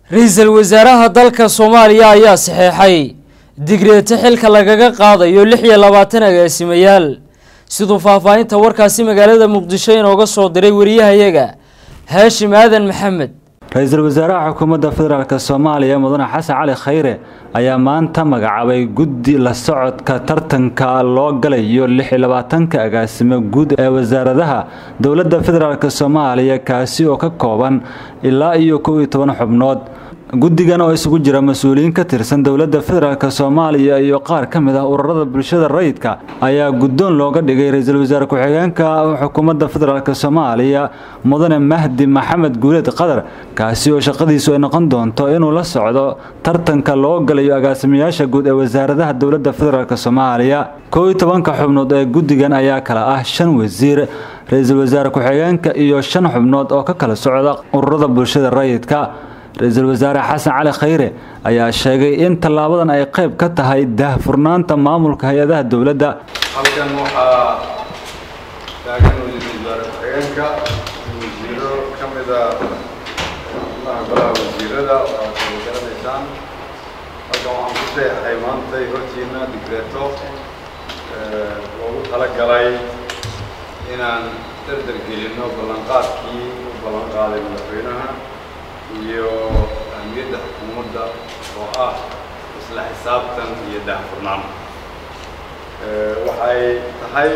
ra-iisul wasaaraha dalka soomaaliya ayaa saxeexay digreeto xilka lagaga qaadayo lix iyo labaatan agaasimayaal siduu faahfaahinta warkaasi magaalada muqdisho inooga soo diray wariyahayaga haashim aadan maxamed ra-iisul wasaaraha xukuumadda federaalk soomaaliya mudane xasan cali khayre ayaa maanta magacaabay guddi la socodka tartanka loo galayo lix iyo labaatanka agaasimo guud ee wasaaradaha dowladda federaalk soomaaliya kaasi oo ka kooban ilaa iyo kow iyo toban xubnood guddigan oo isugu jira mas-uuliyiin ka tirsan dowladda federaalk soomaaliya iyo qaar ka mid ah ururada bulshada rayidka ayaa guddoon looga dhigay ra-iisul wasaare ku-xigeenka xukuumadda federaalk soomaaliya mudane mahdi maxamed guuleed qadar kaasi oo shaqadiisu ay noqon doonto inuu la socdo tartanka loo galayo agaasimayaasha guud ee wasaaradaha dowladda federaalk soomaaliya kow iyo tobanka xubnood ee guddigan ayaa kala ah shan wasiir ra-iisul wasaare ku-xigeenka iyo shan xubnood oo ka kala socda ururada bulshada rayidka ra-iisul wasaare xasan cali khayre ayaa sheegay in tallaabadan ay qayb ka tahay daahfurnaanta maamulka hay-adaha dowladda halkan waxaa taagan wasiir wasaare ku-xigeenka wasiiro ka mida xubnaha golaha wasiirada oo aad wada garanaysaan halkan waxaan ku seexay maantay hortiina digreeto loogu talagalay inaan dardar gelino ballanqaadkii u ballan qaaday madaxweynaha iyo ahmiyadda xukuumadda oo ah isla xisaabtan iyo daahfurnaan waxay tahay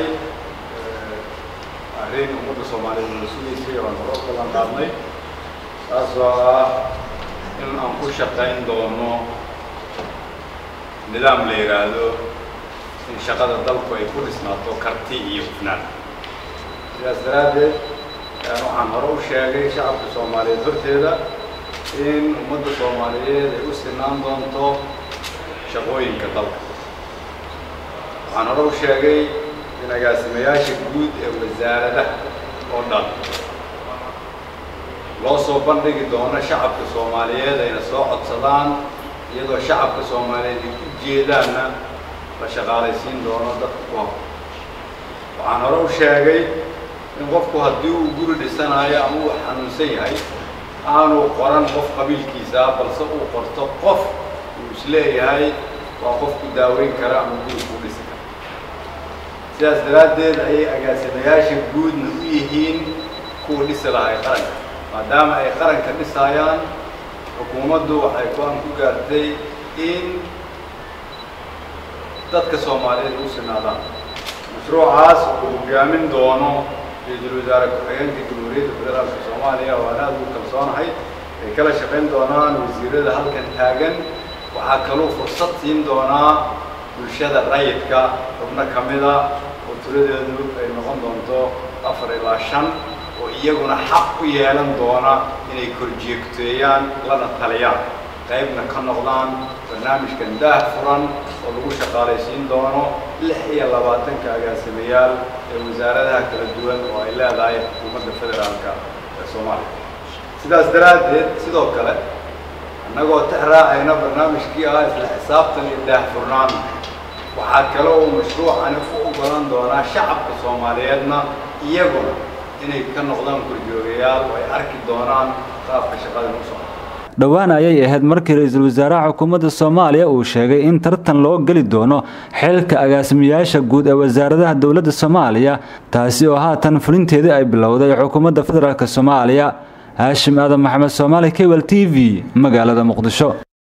arrin ummadda soomaaliyeed nala sugaysay oo aan hore u ballan qaadnay taasoo ah in aan ku shaqayn doono nidaam la yidhaahdo in shaqada dalku ay ku dhisnaato karti iyo hufnaan sidaas daraaddeed waxaan hore u sheegay shacabka soomaaliyeed horteeda in ummadda soomaaliyeed ay u sinaan doonto shaqooyinka dalka waxaan hore u sheegay in agaasimayaasha guud ee wasaaradaha oo dhan loo soo bandhigi doono shacabka soomaaliyeed ayna soo codsadaan iyadoo shacabka soomaaliyeed ay u jeedaanna la shaqaalaysiin doono dadka ku hor waxaan hore u sheegay in qofku haddii uu guri dhisanayo ama uu xanuunsan yahay aanu qoran qof qabiilkiisaa balse uu qorto qof uu isleeyahay waa qof ku daaweyn kara ama guri ku dhisi kara sidaas daraaddeed ayay agaasimayaasha guudna u yihiin kuwa dhisi lahay qaranka maadaama ay qaranka dhisaayaan xukuumaddu waxay go-aan ku gaartay in dadka soomaaliyeed u sinaadaan mashruucaas uu hogaamin doono ra-iisul wasaare ku-xigeenka jamhuuriyadda federaalka soomaaliya oo aan aada ugu kalsoonahay ay kala shaqayn doonaan wasiirada halkan taagan waxaa kaluu fursad siin doonaa bulshada rayidka xubno ka mida oo tuladeedu ay noqon doonto afar ilaa shan oo iyaguna xaq u yeelan doona inay korjeegteeyaan lana taliyaan qaybna ka noqdaan barnaamijkan daah furan oo lagu shaqaalaysiin doono lix iyo labaatanka agaasimayaal ee wasaaradaha kala duwan oo ay leedahay xukuumadda federaalka ee soomaaliya sidaas daraaddeed sidoo kale annagoo tix raacayna barnaamijkii ah isla xisaabtan iyo daahfurnaan waxaa kale oo mashruucani u ogolan doonaa shacabka soomaaliyeedna iyaguna inay ka noqdaan korjoogayaal oo ay arki doonaan qaabka shaqadan u socda dhowaan ayay ahayd markii ra-iisul wasaaraha xukuumadda soomaaliya uu sheegay in tartan loo geli doono xilka agaasimayaasha guud ee wasaaradaha dowladda soomaaliya taasi oo haatan fulinteedii ay bilowday xukuumadda federaalk soomaaliya haashim aadan maxamed soomaali kebal t v magaalada muqdisho